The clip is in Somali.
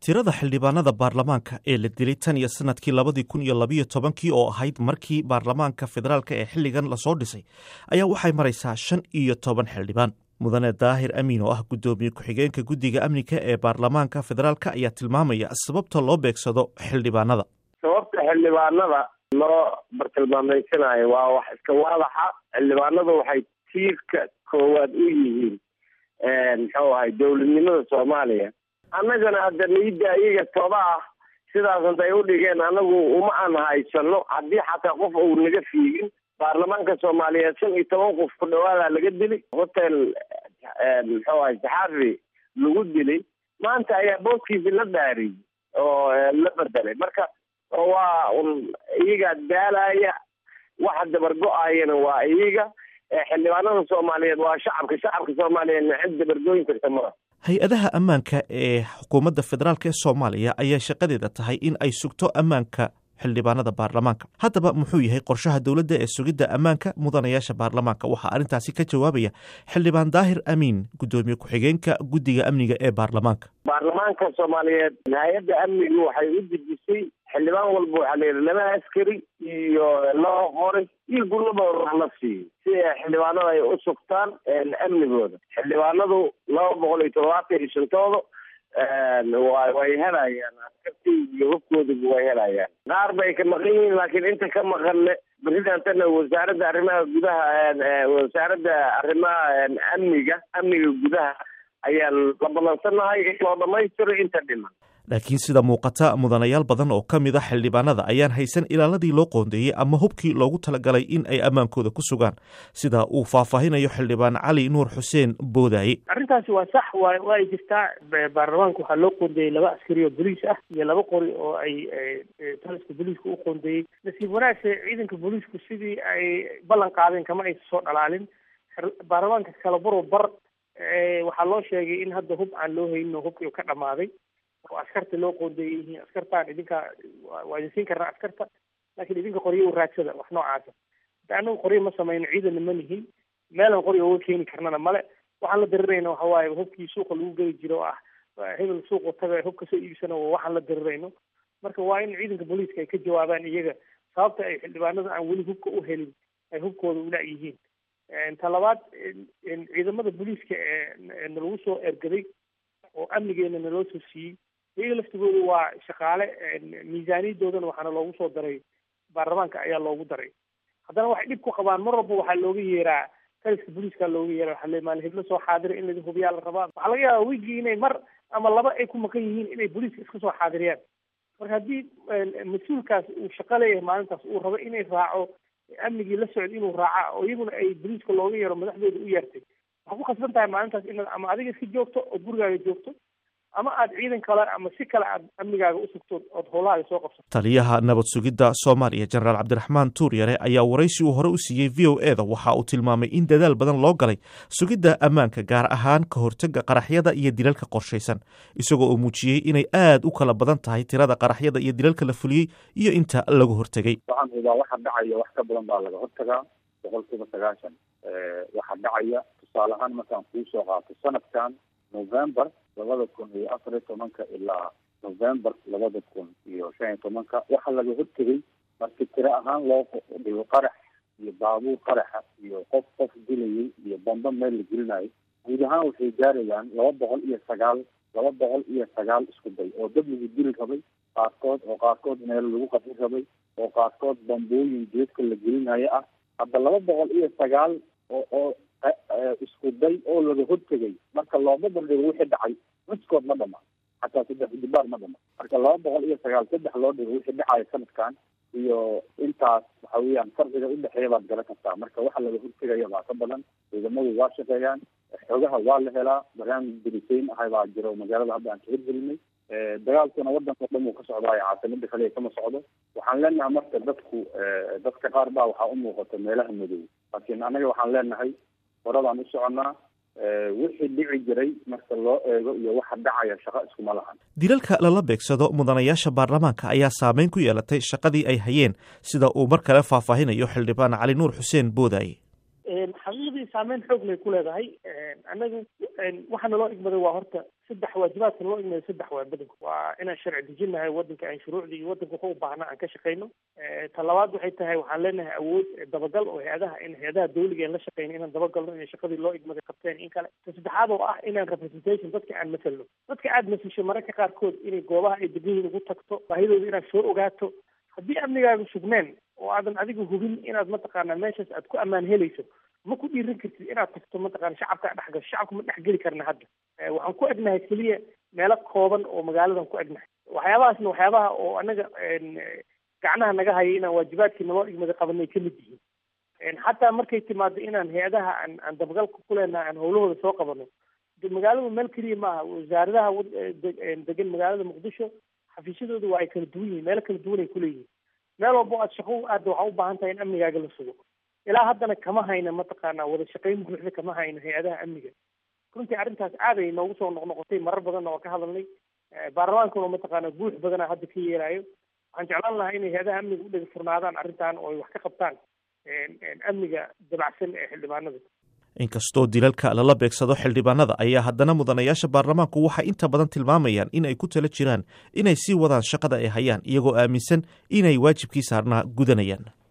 tirada xildhibaanada baarlamaanka ee la dilay tan iyo sanadkii labadii kun iyo labiyo tobankii oo ahayd markii baarlamaanka federaalk ee xilligan lasoo dhisay ayaa waxay maraysaa shan iyo toban xildhibaan mudane daahir amiin oo ah guddoomiye ku-xigeenka guddiga amniga ee baarlamaanka federaalk ayaa tilmaamaya sababta loo beegsado xildhibaanada sababta xildhibaanada loo bartilmaameysanayo waa wax iska waadaxa xildhibaanadu waxay tiirka koowaad u yihiin muxuu ahay dowladnimada soomaaliya annagana hadda niida iyaga toba ah sidaas intay u dhigeen anagu uma aan haysano haddii xataa qof uu naga fiigin baarlamaanka soomaaliyeed shan iyo toban qof ku dhawaadaa laga dili hotel muxuu ahay saxaafi lagu dilay maanta ayaa booskiisi la dhaariyey oo la bedelay marka waa un iyaga daalaya waxa dabargo-ayana waa iyaga xildhibaanada soomaaliyeed waa shacabka shacabka soomaaliyeedna cid dabargooyin karta maa hay-adaha ammaanka ee xukuumadda federaalk ee soomaaliya ayaa shaqadeeda tahay in ay sugto ammaanka xildhibaanada baarlamaanka haddaba muxuu yahay qorshaha dowladda ee sugidda ammaanka mudanayaasha baarlamaanka waxaa arrintaasi ka jawaabaya xildhibaan daahir amiin guddoomiye ku-xigeenka guddiga amniga ee baarlamaanka baarlamaanka soomaaliyeed hay-adda amnigu waxay u dejisay xildhibaan walba waxaa la yidhi laba askari iyo laba qoray iyo gulabooda wax la siiyo si xildhibaanada ay u sugtaan amnigooda xildhibaanadu laba boqol iyo todobaatan iyo shantooda way helayaan askartii iyo hubkooduba way helayaan qaar bay ka maqan yihiin laakiin inta ka maqanne beridantana wasaaradda arrimaha gudaha wasaaradda arrimaha amniga amniga gudaha ayaan la ballansanahay in loo dhamaystiro inta dhiman laakiin sida muuqata mudanayaal badan oo ka mid a xildhibaanada ayaan haysan ilaaladii loo qoondeeyey ama hubkii loogu talagalay in ay ammaankooda ku sugaan sida uu faahfaahinayo xildhibaan cali nuur xuseen boodaaye arrintaasi waa sax wa waa ay jirtaa baarlamaanka waxaa loo qoondeeyey laba askari oo boliis ah iyo laba qori oo ay taliska booliiska u qoondeeyey nasiib wanaagse ciidanka booliisku sidii ay ballan qaadeen kama aysa soo dhalaalin baarlamaanka kala baro bar waxaa loo sheegay in hadda hub aan loo haynin oo hubkii ka dhamaaday oo askarta loo qoondeeyay yihiin askartaan idinka waa idin siin karnaa askarta laakiin idinka qoryo u raadsada wax noocaasa hadda anagu qoryo ma samayno ciidanna ma nihin meelan qoryo uga keeni karnana male waxaan la dirirayna waxa waaye hubkii suuqa lagu geli jiro oo ah hebel suuqa taga hub kasoo iibsana waxaan la dirirayno marka waa in ciidanka booliiska ay ka jawaabaan iyaga sababta ay xildhibaanada aan weli hubka u helin ay hubkooda ula yihiin ta labaad ciidamada booliiska ee nalagu soo ergaday oo amnigeena naloo soo siiyey iyaga laftigooda waa shaqaale miisaaniyadoodana waxaana loogu soo daray baarlamaanka ayaa loogu daray haddana waxay dhib ku qabaan mar walba waxaa looga yeeraa taliska booliiska looga yeera waxaa le maali heblo soo xaadira in laidin hubiyaa la rabaa waxaa laga yaabaa wigii inay mar ama laba ay ku maqan yihiin inay booliiska iska soo xaadiriyaan marka haddii mas-uulkaas uu shaqo leeyahay maalintaas uu rabo inay raaco amnigii la socda inuu raaca oo iyaguna ay booliiska looga yeero madaxdooda u yeertay waxaa ku khasban tahay maalintaas inaad ama adiga iska joogto oo gurigaaga joogto ama aad ciidan kale ama si kale aad amnigaaga u sugto ood howlahaaga soo qabsato taliyaha nabad sugidda soomaaliya jenaraal cabdiraxmaan tuuryare ayaa waraysi uu hore u siiyey v o e da waxa uu tilmaamay in dadaal badan loo galay sugidda ammaanka gaar ahaan ka hortagga qaraxyada iyo dilalka qorshaysan isagoo uu muujiyey inay aad u kala badan tahay tirada qaraxyada iyo dilalka la fuliyey iyo inta lagu hortegay waxaan hubaa waxa dhacaya wax ka badan baa laga hortagaa boqol kiiba sagaashan waxaa dhacaya tusaale ahaan markaan kuu soo qaato sanadkan november labada kun iyo afar iyo tobanka ilaa november labada kun iyo shan iyo tobanka waxaa laga hortegay marki tiro ahaan loo dhigo qarax iyo baabuur qaraxa iyo qof qof dilayay iyo bamba meel la gelinayo guud ahaan waxay gaarayaan laba boqol iyo sagaal laba boqol iyo sagaal isku day oo dad lagu dili rabay qaarkood oo qaarkood meel lagu qadin rabay oo qaarkood bambooyin geedka la gelinayo ah hadda laba boqol iyo sagaal oo oo isku day oo laga hortegay marka looma bandhigo wixii dhacay miskood ma dhama xataa saddex dibaar ma dhama marka laba boqol iyo sagaal saddex loo dhigo wixii dhacaya sanadkan iyo intaas waxa weeyaan farqiga udhexeeya baad garan kartaa marka waxa laga hortegaya baa ka badan ciidamadu waa shaqeeyaan xogaha waa la helaa barnaamij dirisayn ahay baa jiro magaalada hadda aan ka hirgelinay dagaalkuna wadanka dhan uu ka socdaayo caasimada kaliya kama socdo waxaan leenahay marka dadku dadka qaar baa waxaa u muuqata meelaha madow laakiin anaga waxaan leenahay horadaan u soconnaa wixii dhici jiray marka loo eego iyo waxa dhacaya shaqo iskuma lahan dilalka lala beegsado mudanayaasha baarlamaanka ayaa saameyn ku yeelatay shaqadii ay hayeen sida uu mar kale faahfaahinayo xildhibaan cali nuur xuseen boodaaye xaqiiqdii runtii saameyn xoog lay ku leedahay annagu waxaa naloo igmaday waa horta saddex waajibaadka naloo igmaday saddex waa badanku waa inaan sharci dejinahay wadanka aan shuruucdii iyo wadanka wuxuu u baahna aan ka shaqeyno ta labaad waxay tahay waxaan leenahay awood dabagal oo hay-adaha in hay-adaha dawliga aan la shaqeyno inaan dabagalno inay shaqadii loo igmaday qabteen in kale ta saddexaad oo ah inaan representation dadka aan masalno dadka aad masisho mararka qaarkood inay goobaha ay degan yihiin ugu tagto baahidooda inaad soo ogaato haddii amnigaaga sugneen oo aadan adiga hubin inaad mataqaanaa meeshaas aad ku ammaan helayso ma ku dhiiran kartid inaad tagto mataqana shacabka dhex gasho shacabka ma dhex geli karna hadda waxaan ku egnahay keliya meelo kooban oo magaaladan ku egnahay waxyaabahaasna waxyaabaha oo anaga gacnaha naga haya inaan waajibaadkii naloo igmada qabanay ka mid yihiin xataa markay timaado inaan hay-adaha aan aan dabagalka ku leenahay aan howlahooda soo qabano de magaaladu meel keliya maaha wasaaradaha degan magaalada muqdisho xafiisyadooda waa ay kala duwan yihiin meelo kala duwan ay kuleeyihiin meel walbo aad shaqo aadda waxaa u baahan tahay in amnigaaga la sugo ilaa haddana kama hayna mataqaana wada shaqayn buuxda kama hayno hay-adaha amniga runtii arrintaas aad ay noogu soo noqnoqotay marar badanna waa ka hadalnay baarlamaankuna mataqaana buux badana hadda ka yeelayo waxaan jeclaan lahaa inay hay-adaha amniga u dhega furnaadaan arrintan oo ay wax ka qabtaan amniga dabacsan ee xildhibaanada inkastoo dilalka lala beegsado xildhibaanada ayaa haddana mudanayaasha baarlamaanku waxay inta badan tilmaamayaan in ay ku tala jiraan inay sii wadaan shaqada ay hayaan iyagoo aaminsan inay waajibkii saarnaa gudanayaan